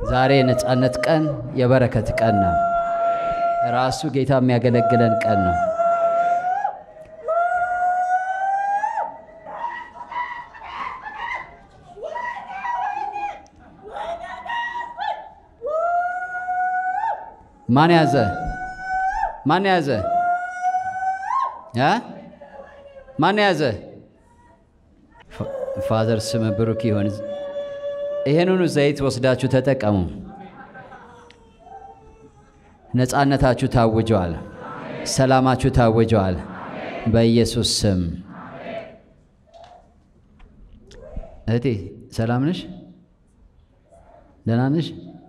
ዛሬ የነፃነት ቀን፣ የበረከት ቀን ነው። ራሱ ጌታ የሚያገለግለን ቀን ነው። ማን ያዘ? ማን ያዘ? እ ማን ያዘ? ፋዘር ስም ብሩክ ይሁን። ይህንኑ ዘይት ወስዳችሁ ተጠቀሙ። ነፃነታችሁ ታውጀዋል። ሰላማችሁ ታውጀዋል። በኢየሱስ ስም። እህቴ ሰላም ነሽ? ደህና ነሽ?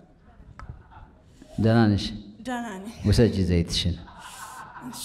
ደህና ነሽ? ደህና ነኝ። ውሰጂ ዘይትሽን። እሺ።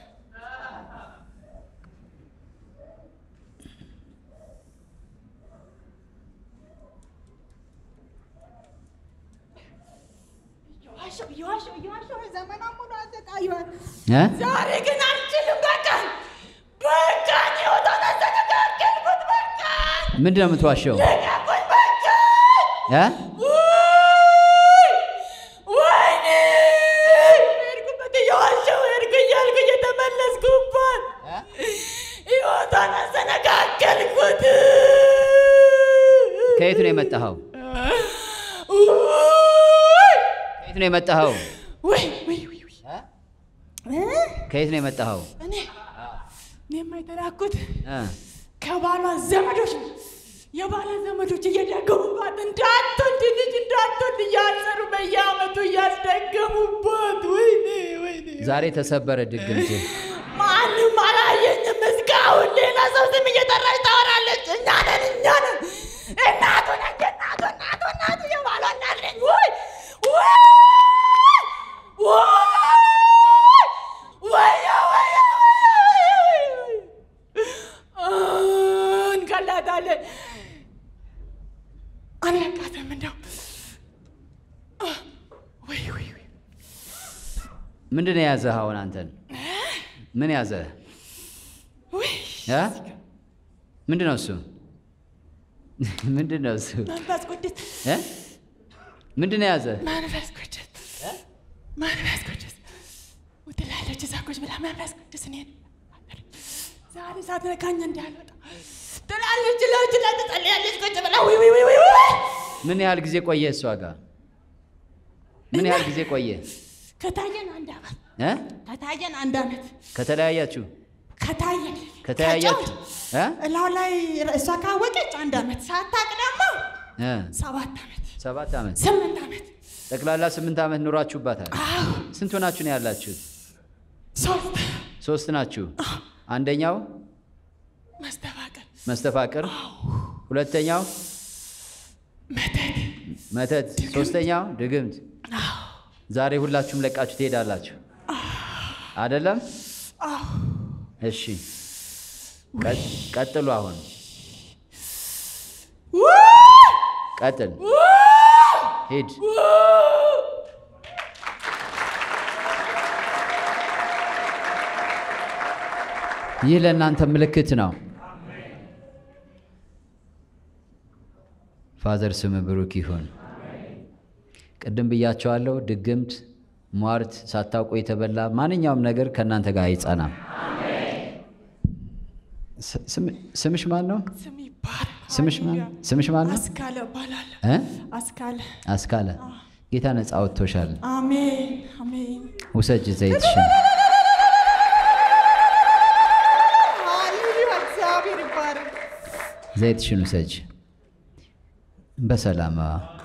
እየዋሸሁ እየዋሸሁ እየዋሸሁ ዘመኗን ሙሉ አሰቃየኋት። እ? ዛሬ ግን አልችልም። በቃ በቃ ህይወቷን አስተካከልኩት። በቃ ምንድን ነው የምትዋሸው? ለቀቁኝ። በቃ እ? ውይ! ወይኔ ሄድኩበት እየዋሸሁ ሄድኩ እያልኩ እየተመለስኩባት ህይወቷን አስተነካከልኩት። ከየት ነው የመጣኸው? ውይ! ከየት ነው የመጣኸው? ውይ ውይ ውይ ውይ! እ? ከየት ነው የመጣኸው? እኔ እኔማ የተላኩት እ? ከባሏ ዘመዶች ነው። የባሏ ዘመዶች እየደገሙባት እንዳትወልድ ልጅ እንዳትወልድ እያሰሩ በየአመቱ እያስደገሙባት። ወይኔ ወይኔ ዛሬ ተሰበረ ድግምት። ማንም አላየኝም እስካሁን። ሌላ ሰው ስም እየጠራች ታወራለች። እኛ ነን እኛ ነን እናቱ ነች እናቱ እናቱ እናቱ የባሏ እናት ነኝ። ወይ ወይ ወይ ወየ ወየ ወየ እንገላታለን። አለቃትም እንደው ወይ ወይ ወይ ምንድን ነው የያዘህ አሁን አንተን? ምን ያዘህ? ወይ እ? ምንድን ነው እሱ? ምንድን ነው እሱ? መንፈስ ቅዱስ እ? ምንድን ነው የያዘህ? መንፈስ ቅዱስ መንፈስ ቅዱስ ትላለች እዛ ቁጭ ብላ መንፈስ ቅዱስ እኔን ዛሬ ሳትነካኝ እንዳልወጣ ትላለች። ላች ላይ ትጸልያለች ቁጭ ብላ ውይ ውይ ውይ ውይ ውይ ምን ያህል ጊዜ ቆየ እሷ ጋር? ምን ያህል ጊዜ ቆየ? ከታየን አንድ አመት እ? ከታየን አንድ አመት ከተለያያችሁ ከታየን ከተለያያችሁ እ? እላው ላይ እሷ ካወቀች አንድ አመት ሳታቅ ደግሞ እ? ሰባት አመት ሰባት ዓመት ስምንት አመት ጠቅላላ ስምንት ዓመት ኑሯችሁባታል። አዎ ስንት ሆናችሁ ነው ያላችሁት? ሶስት ሶስት ናችሁ። አንደኛው መስተፋቀር መስተፋቅር፣ ሁለተኛው መተት መተት፣ ሶስተኛው ድግምት። አዎ ዛሬ ሁላችሁም ለቃችሁ ትሄዳላችሁ አይደለም? አዎ እሺ ቀጥ- ቀጥሉ። አሁን ቀጥል፣ ሂድ። ይህ ለእናንተ ምልክት ነው። ፋዘር ስም ብሩክ ይሁን። ቅድም ብያቸዋለሁ። ድግምት፣ ሟርት፣ ሳታውቁ የተበላ ማንኛውም ነገር ከእናንተ ጋር አይጸናም። ስ- ስም- ስምሽ ማን ነው? ስም ይባል ስምሽ ማን ስምሽ ማን ነው? አስካለ እባላለሁ። እ? አስካለ አስካለ ጌታ ነፃ ወጥቶሻል። አሜን አሜን። ውሰጅ ዘይትሽን። ሃሌሉያ እግዚአብሔር ይባረክ። ዘይትሽን ውሰጅ። በሰላም